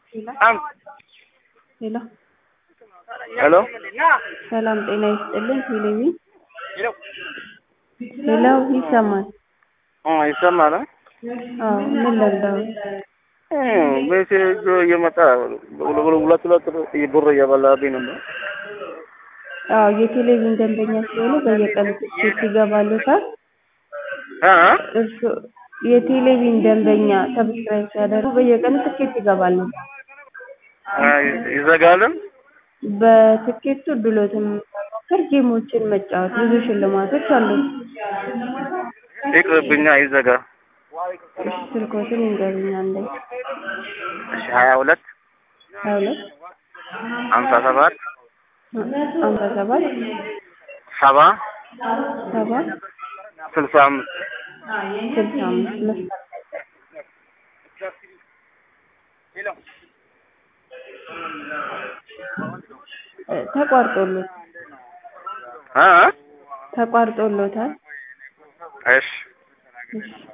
ሄሎ ሄሎ ሰላም ጤና ይስጥልን ቴሌቪ ሄሎ ይሰማል ይሰማል? አዎ ምን ለምደው ሜሴጅ እየመጣ ሁለት ሁለት ብር እየበላብኝ ነው። አዎ የቴሌቪዥን ደንበኛ ሲሆኑ በየቀኑ ትኬት ይገባሉታል እ እርሱ የቴሌቪዥን ደንበኛ ሰብስክራይብ ሲያደርጉ በየቀኑ ትኬት ይገባሉ ይዘጋልን? በትኬቱ ድሎትን መሞከር ጌሞችን መጫወት ብዙ ሽልማቶች አሉ ይቅርብኛ ይዘጋ። እሺ ስልኮትን ይንገሩኝ አንዴ እሺ ሀያ ሁለት ሀያ ሁለት ሀምሳ ሰባት ሀምሳ ሰባት ሰባ ሰባ ስልሳ አምስት ስልሳ አምስት መስጠት ተቋርጦሎት እ ተቋርጦሎታል እሺ እሺ